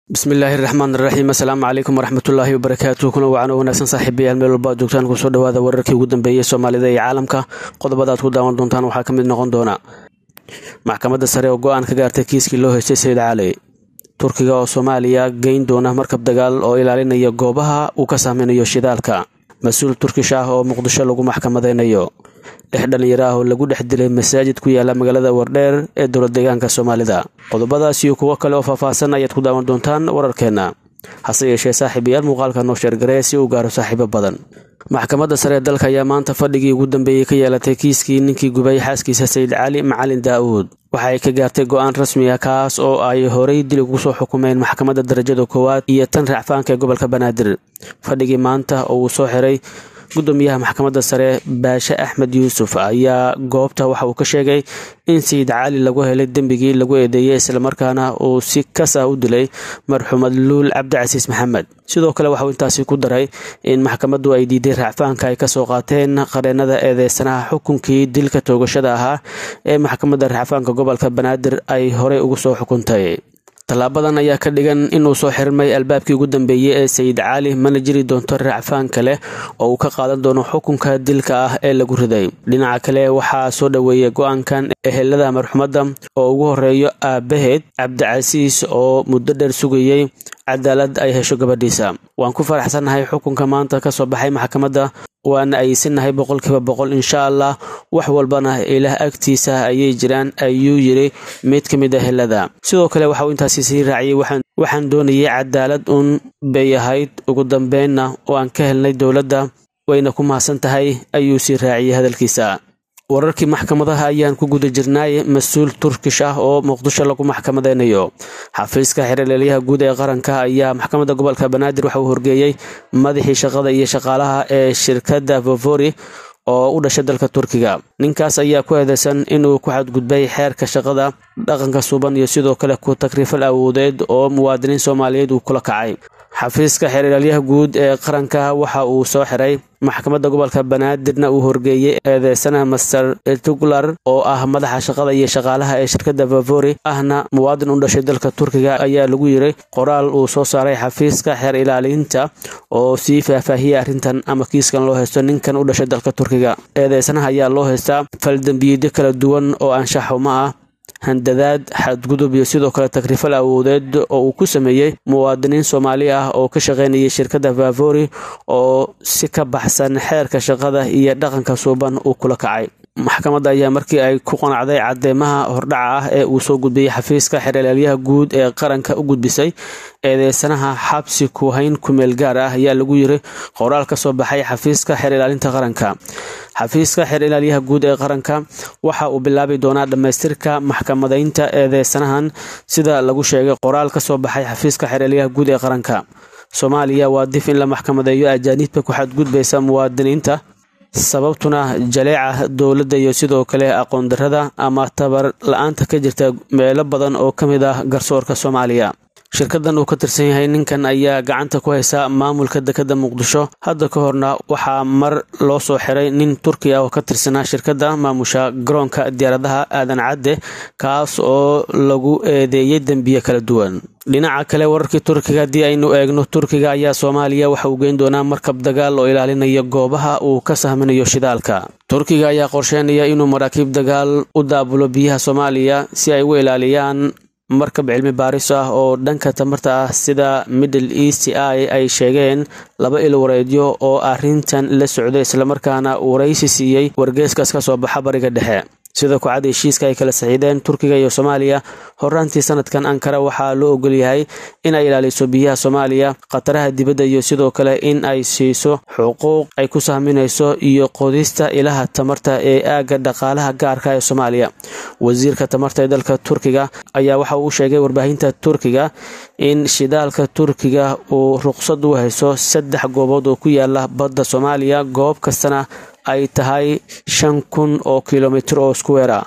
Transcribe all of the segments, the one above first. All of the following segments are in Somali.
bismillaahi raxmaan raxiim assalaamu calaykum waraxmatullaahi wabarakaatu kuna wacan oo wanaagsan saaxiibayaal meel walba ad joogtaan kusoo dhawaada wararkii ugu dambeeyey soomaalida iyo caalamka qodobada aad ku daawan doontaan waxaa ka mid noqon doona maxkamadda sare oo go-aan ka gaartay kiiskii loo haystay sayid cali turkiga oo soomaaliya geyn doona markab dagaal oo ilaalinaya goobaha uu ka saameynayo shidaalka mas-uul turkish ah oo muqdisho lagu maxkamadeynayo dhex dhallinyaro ah oo lagu dhex dilay masaajid ku yaala magaalada wardheer ee dowlad deegaanka soomaalida qodobadaas iyo kuwo kale oo faahfaahsan ayaad ku daawan doontaan wararkeenna hase yeeshee saaxiibayaal muuqaalka noo sheergaree si uu gaaro saaxiibo badan maxkamadda sare ee dalka ayaa maanta fadhigii ugu dambeeyey ka yeelatay kiiskii ninkii gubay xaaskiisa sayid cali macalin daa'uud waxa ay ka gaartay go-aan rasmi ah kaas oo ay horay dil ugu soo xukumeen maxkamadda darajada koowaad iyo tan racfaanka ee gobolka banaadir fadhigii maanta oo uu soo xiray gudoomiyaha maxkamadda sare baashe axmed yuusuf ayaa goobta waxa uu ka sheegay in sayid cali lagu helay dembigii lagu eedeeyey islamarkaana uu si kas ah u dilay marxuumad luul cabdicasiis maxamed sidoo kale waxauu intaasi ku daray in maxkamaddu ay diiday raacfaanka ay kasoo qaateen qareenada eedeysanaha xukunkii dilka toogashada ahaa ee maxkamadda racfaanka gobolka banaadir ay horey ugu soo xukuntay tallaabadan ayaa ka dhigan inuu soo xirmay albaabkii ugu dambeeyey ee sayid cali mana jiri doonto raacfaan kale oo uu ka qaadan doono xukunka dilka ah ee lagu riday dhinaca kale waxaa soo dhoweeyay go-aankan ehelada marxumadda oo ugu horeeyo aabaheed cabdicasiis oo muddo dheer sugayey cadaalad ay hesho gabadhiisa waan ku faraxsannahay xukunka maanta ka soo baxay maxkamadda waana aysannahay boqolkiiba boqol insha allah wax walbana ilaah agtiisa ayay jiraan ayuu yiri mid ka mid a helada sidoo kale waxa uu intaasi sii raaciyey waxaan doonayay cadaalad uun bay ahayd ugu dambeynna oo aan ka helnay dowladda wayna ku mahadsan tahay ayuu sii raaciyey hadalkiisa wararkii maxkamadaha ayaan ku guda jirnaay mas-uul turkish ah oo muqdisho lagu maxkamadeynayo xafiiska xeerleelyaha guud ee qaranka ayaa maxkamadda gobolka banaadir waxa uu horgeeyey madaxii shaqada iyo shaqaalaha ee shirkadda vovori oo u dhashay dalka turkiga ninkaas ayaa ku eedeysan inuu ku xadgudbay xeerka shaqada dhaqanka suban iyo sidoo kale ku takrifal awoodeed oo muwaadiniin soomaaliyeed uu kula kacay xafiiska xeerlaalyaha guud ee qaranka waxa uu soo xiray maxkamadda gobolka banaadirna uu horgeeyey eedeysana master tuglar oo ah madaxa shaqada iyo shaqaalaha ee shirkadda vavori ahna muwaadin u dhashay dalka turkiga ayaa lagu yiri qoraal uu soo saaray xafiiska xeer ilaalinta oo sii faahfaahiyey arrintan ama kiiskan loo haysto ninkan u dhashay dalka turkiga eedeysanaha ayaa loo haystaa faldembiyeedyo kala duwan oo anshaxuma ah handadaad xadgudub iyo sidoo kale takrifal awoodeed oo uu ku sameeyey muwaadiniin soomaali ah oo ka shaqaynayay shirkadda vavori oo si ka baxsan xeerka shaqada iyo dhaqanka suuban uu kula kacay maxkamadda ayaa markii ay ku qanacday cadeymaha hordhaca ah ee uu soo gudbiyey xafiiska xeerlaalyaha guud ee qaranka u gudbisay eedeysanaha xabsi kuhayn kumeel gaar ah ayaa lagu yiri qoraal ka soo baxay xafiiska xeer ilaalinta qaranka xafiiska xeer ilaalyaha guud ee qaranka waxa uu bilaabi doonaa dhammaystirka maxkamadeynta eedeysanahan sida lagu sheegay qoraal ka soo baxay xafiiska xeer ilaalyaha guud ee qaranka soomaaliya waa dif in la maxkamadeeyo ajaaniibka ku xadgudbaysa muwaadiniinta sababtuna jaleeca dowladda iyo sidoo kale aqoon darrada ama tabar la-aanta ka jirta meelo badan oo ka mid ah garsoorka soomaaliya shirkadan uu ka tirsan yahay ninkan ayaa gacanta ku haysa maamulka dekadda muqdisho hadda ka horna waxaa mar loo soo xiray nin turki ah oo ka tirsanaa shirkadda maamusha garoonka diyaaradaha aadan cadde kaas oo lagu eedeeyey dembiye kala duwan dhinaca kale wararkii turkiga haddii aynu eegno turkiga ayaa soomaaliya waxa uu geyn doonaa markab dagaal oo ilaalinaya goobaha uu ka sahminayo shidaalka turkiga ayaa qorsheynaya inuu maraakiib dagaal u daabulo biyaha soomaaliya si ay u ilaaliyaan markab cilmi baaris ah oo dhanka tamarta ah sida middle east i ay sheegeen laba il wareedyo oo arrintan la socday islamarkaana waraysi siiyey wargeeskaas ka soo baxa bariga dhexe sida kucad heshiiska ay kala saxiideen turkiga iyo soomaaliya horaantii sanadkan ankara waxaa loo ogol yahay in ay ilaaliso biyaha soomaaliya khataraha dibadda iyo sidoo kale in ay siiso xuquuq ay ku sahminayso iyo qodista ilaha tamarta ee aagga dhaqaalaha gaarka ee soomaaliya wasiirka tamarta ee dalka turkiga ayaa waxa uu sheegay warbaahinta turkiga in shidaalka turkiga uu ruqsad u hayso saddex goobood oo ku yaala badda soomaaliya goob kastana ay tahay shan kun oo kilomitir oo iskuweera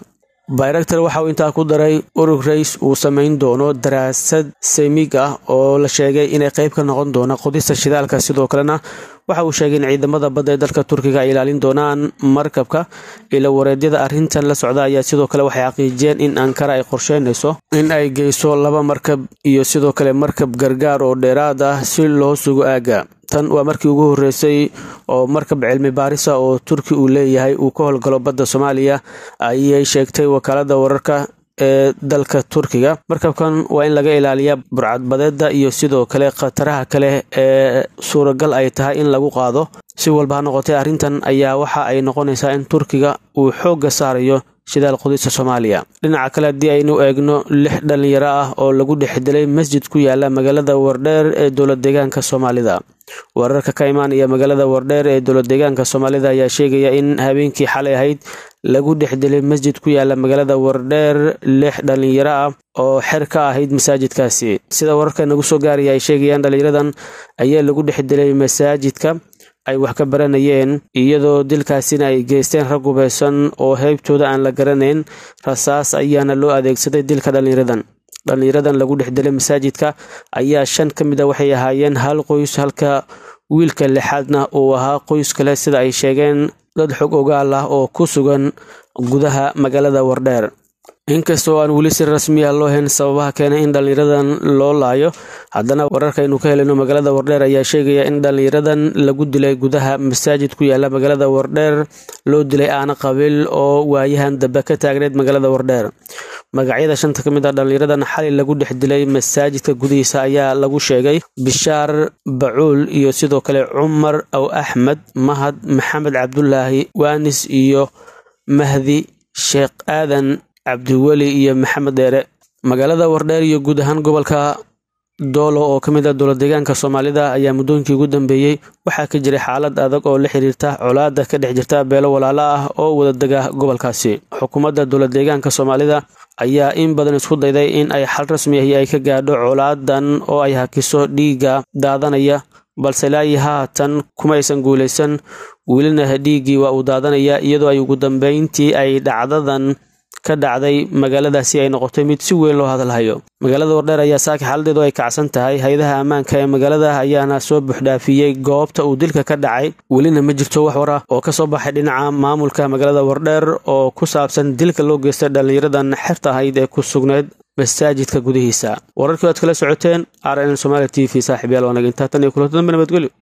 bayraktar waxa uu intaa ku daray urug rays uu samayn doono daraasad seymig ah oo la sheegay inay qayb ka noqon doona qodista shidaalka sidoo kalena waxa uu sheegay in ciidamada badda ee dalka turkiga ay ilaalin doonaan markabka ila wareedyada arrintan la socda ayaa sidoo kale waxay xaqiijiyeen in ankara ay qorsheynayso in ay geyso laba markab iyo sidoo kale markab gargaar oo dheeraad ah si loo sugo aagga tan waa markii ugu horreysay oo markab cilmi baarisa oo turki uu leeyahay uu ka howlgalo badda soomaaliya ayay sheegtay wakaalada wararka ee dalka turkiga markabkan waa in laga ilaaliyaa burcadbadeeda iyo sidoo kale khataraha kale ee suuragal ay tahay in lagu qaado si walba ha noqotay arrintan ayaa waxa ay noqonaysaa in turkiga uu xoogga saarayo shidaal qudista soomaaliya dhinaca kale haddii aynu eegno lix dhallinyaro ah oo lagu dhex dilay masjid ku yaala magaalada wardheer ee dowlad deegaanka soomaalida wararka ka imaanaya magaalada wardheer ee dowlad deegaanka soomaalida ayaa sheegaya in habeenkii xalay ahayd lagu dhex dilay masjid ku yaala magaalada wardheer lix dhallinyaro ah oo xer ka ahayd masaajidkaasi sida wararka nagu soo gaaraya ay sheegayaan dhallinyaradan ayaa lagu dhex dilay masaajidka ay wax ka baranayeen iyadoo dilkaasina ay geysteen rag hubeysan oo heybtooda aan la garanayn rasaas ayaana loo adeegsaday dilka dhallinyaradan dhallinyaradan lagu dhex dilay masaajidka ayaa shan ka mid a waxay ahaayeen hal qoys halka wiilka lixaadna uu ahaa qoys kale sida ay sheegeen dad xog ogaal ah oo ku sugan gudaha magaalada wardheer inkastoo aan weli si rasmi ah loo hayn sababaha keenay in dhallinyaradan loo laayo haddana wararkaynu ka helino magaalada wardheer ayaa sheegaya in dhallinyaradan lagu dilay gudaha masaajid ku yaala magaalada wardheer loo dilay aana qabiil oo waayahan dambe ka taagneyd magaalada wardheer magacyada shanta ka mid ah dhallinyaradan xali lagu dhex dilay masaajidka gudihiisa ayaa lagu sheegay bishaar bacuul iyo sidoo kale cumar aw axmed mahad maxamed cabdulaahi waanis iyo mahdi sheekh aadan cabdiweli iyo maxamed dheere magaalada wardheer iyo guud ahaan gobolka doolo oo ka mid ah dowlad deegaanka soomaalida ayaa muddooyinkii ugu dambeeyey waxaa ka jiray xaalad adag oo la xiriirta colaada ka dhex jirta beelo walaalo ah oo wadadega gobolkaasi xukuumadda dowlad deegaanka soomaalida ayaa in badan isku dayday in ay xal rasmi ahi ay ka gaadho colaadan oo ay hakiso dhiigga daadanaya balse ilaayi haatan kuma aysan guulaysan welina dhiiggii waa uu daadanaya iyadoo ay ugu dambeyntii ay dhacdadan ka dhacday magaaladaasi ay noqotay mid si weyn loo hadalhayo magaalada wardheer ayaa saaki xaaladeedu ay kacsan tahay hay-adaha ammaanka ee magaalada ayaana soo buuxdhaafiyey goobta uu dilka ka dhacay welina ma jirto wax war ah oo ka soo baxay dhinaca maamulka magaalada wardheer oo ku saabsan dilka loo geystay dhallinyaradan xerta ahayd ee ku sugneyd masaajidka gudihiisa wararkii aad kala socoteen r n somaali t v saaxiibyaal waanag intaa tan iyo kulanto dambe nabadgelyo